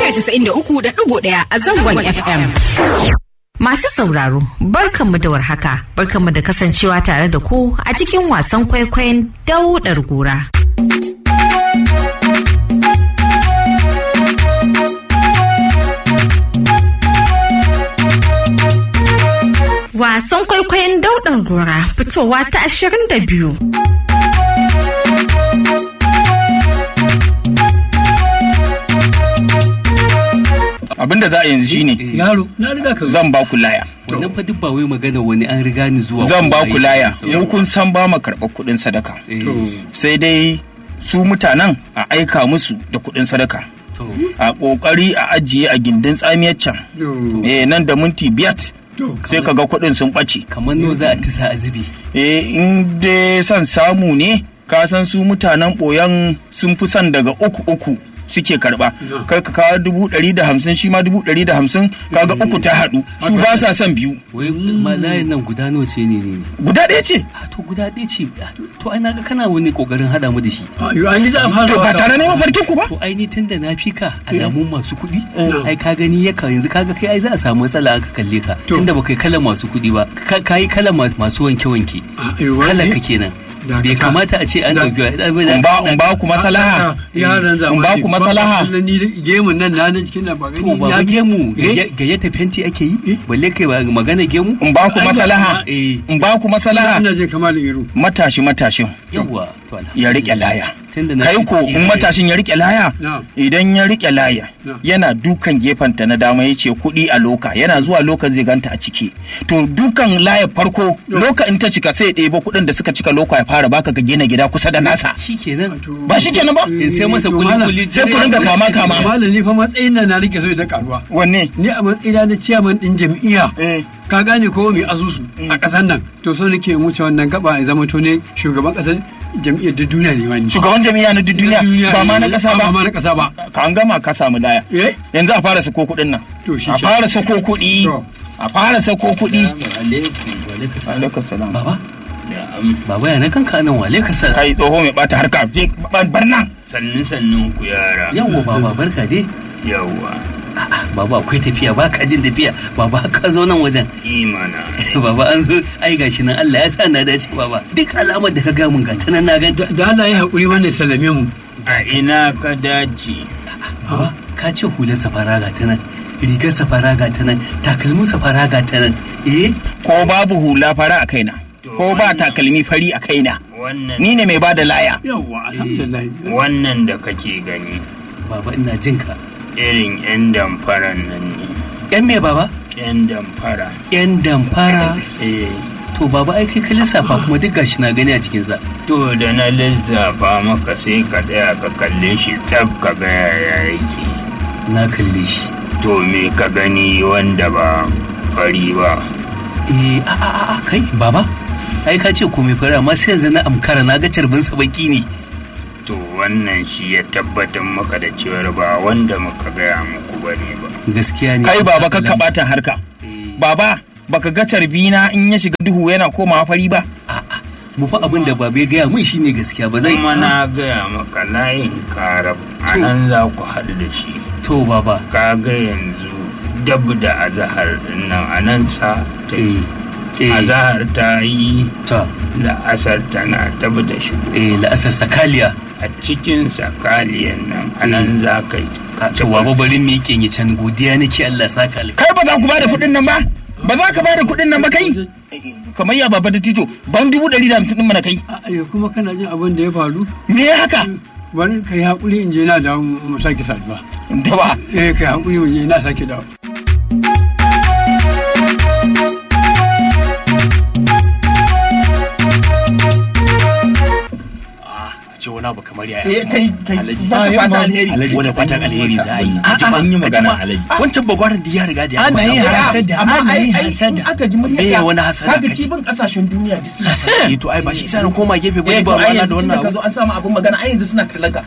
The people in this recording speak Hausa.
casa'in da uku da ɗigo ɗaya a zangon FM. Masu sauraro, barkanmu da warhaka, barkanmu da kasancewa tare da ku a cikin wasan kwaikwayon daudar gora. Wasan kwaikwayon daudar gora fitowa ta ashirin da biyu. abinda za a yanzu shine yaro na riga ka zo zan ba ku laya wannan fa duk ba wai magana wani an riga ni zuwa zan ba ko ku ai- laya mu kun san ba mu karɓar kuɗin sadaka Eh, sai dai su mutanen a aika musu da kuɗin sadaka to a ƙoƙari a ajiye a gindin tsamiyar can eh nan da minti biyar sai ka ga kuɗin sun ɓace kamar no za a tisa azubi eh in dai son samu ne ka san su mutanen ɓoyan sun fi son daga uku uku suke karba kai ka kawo dubu ɗari da hamsin shi ma dubu ɗari da hamsin kaga uku ta haɗu su ba sa son biyu wai ma layin nan guda nawa ce ne ne guda ɗaya ce a to guda ɗaya ce ah, to ai naga kana wani kokarin hada mu da shi Ayo, an yi za a fara to ba waka. tare ne mafarkin ku ba to ai ni tunda na fi ka alamun masu kuɗi ai ka gani ya ka yanzu kaga kai ai za a samu matsala aka kalle ka To. tunda ba kai kalan masu kuɗi ba ka kai kalan masu masu wanke wanke Ayo, wani- kalan ka kenan Dakata. bai kamata a ce an Da- ɗauki in ba in ba ku masalaha yaran zamani in ba ku masalaha ba ni gemun nan na nan cikin nan ba gani to ba ya- gemu Eh? gayyata fenti ake yi balle kai ba magana gemu in ba ku Ai, ba- masalaha eh in ba ku masalaha ina jin kamar iru matashi matashin yawa to ya rike laya tunda na kai ko in matashin ya rike laya Na. idan ya rike laya Na. yana dukan gefenta na dama ya ce kuɗi a loka yana zuwa loka zai ganta a ciki to dukan laya farko loka in ta cika sai ya ɗebo kuɗin da suka cika loka ya fara baka ka gina gida kusa da nasa shikenan ba shi kenan ba in sai masa To, kuli malam, kuli sai ku ringa kama kama malam ni fa matsayin nan na rike so da karuwa wanne ni a matsayina na ciyaman din jam'iyya eh ka gane ko mai asusu a ƙasar nan to so nake in wuce wannan gaba ya zama to ne shugaban ƙasar jam'iyyar duk duniya ne wani shugaban jami'a na duk duniya ba ma na ƙasa ba ma ba na ƙasa ba ka an gama ka samu laya eh yanzu a fara sako kuɗin nan To, shi a ke. fara sako kuɗi To. a fara sako kuɗi alaikum salam baba baba ya na kanka nan wale ka sa kai tsoho mai bata harka je bar nan sannin sannin ku yara yawa baba barka dai yawa A'a, baba akwai tafiya ba ka jin tafiya baba ka zo nan wajen imana baba an zo ai gashi nan Allah ya sa na dace baba duk alamar da ka ga mun ga ta nan na ganta da Allah ya haƙuri wannan sallame mu a ina ka dace baba ka ce hular safara ga ta nan rigar safara ga ta nan takalmin safara ga ta nan eh ko babu hula fara a kaina ko ba takalmi fari a kaina wannan ni ne mai bada laya yawwa alhamdulillah wannan da kake gani baba ina jin ka irin yan damfaran nan ne yan me baba yan damfara yan damfara eh to baba ai kai ka lissafa kuma duk gashi na gani a cikin sa to da na lissafa maka sai ka tsaya ka kalle shi tsab ka ga yaya yake na kalle shi to me ka gani wanda ba fari ba eh a a a, a kai baba ai ka ce komai fara amma sai yanzu na amkara na ga carbin sa baki ne to wannan shi ya tabbatar maka da cewar ba wanda muka gaya muku bane ba gaskiya ne kai baba ka kabata harka Eh, baba baka ga carbina in ya shiga duhu yana komawa fari ba a'a mu fa abin da babe gaya mun shine gaskiya ba zai kuma na gaya maka layin karab a nan za ku haɗu da shi to baba ka ga yanzu dab da azahar nan a nan sa ta eh eh azahar ta yi ta da asar tana dab da shi eh la'asar sakaliya a cikin sakaliyan nan a nan za ka yi to baba bari mu yi can godiya nake Allah ya saka alkai kai ba za ku bada kuɗin nan ba ba za ka bada kuɗin nan ba kai kamar ya baba da tito ban dubu ɗari da hamsin ɗin mana kai ayo kuma kana jin abin da ya faru me ya haka bari ka yi haƙuri in je na dawo mu sake saduwa da ba eh ka yi haƙuri mu je na sake dawo ce wani abu kamar yaya eh kai kai ba su fata alheri wani fatan alheri za a yi A'a, an yi magana, magana wancan bagwaran da ya riga da ya Ana yin gama. hasada, amma ana ai yin ai in hasada. aka ji muryar Me ka, wani hasada kaga kace? cibin kasashen duniya duk suna eh to ai ba shi sa na koma gefe ba eh ba to ai rana da yanzu wannan tunda ka abu zo an samu abin magana ai yanzu suna kallon ka